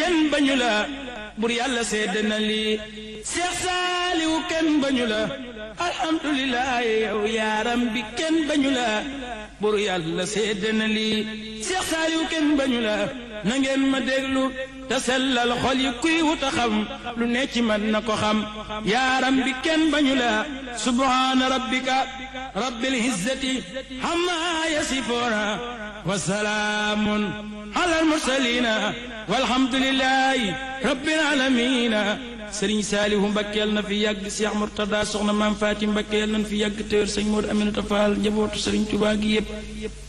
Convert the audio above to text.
kenn bañu la bur yàlla sedd na lii Seex Saaliwu kenn bañu la alhamdulilah yow yaaram bi kenn bañu la bur yàlla sedd na lii Seex Saaliwu kenn bañu la na ngeen ma déglu te sellal xol yi kuy wuta xam lu ne ci man na ko xam yaaram bi kenn bañu la subhaana rabbika rabbil izzati amma yasifuuna wa salaamun alal mursaliina walhamdulillahi rabbil aalamiina sëriñ saalihu mbakke yal na fi yàgg Cheikh Murtada soxna maam Faati mbakke yal na fi yàgg téwér sëñ Moodu Aminata Faal njabootu sëriñ Tuubaa gi yépp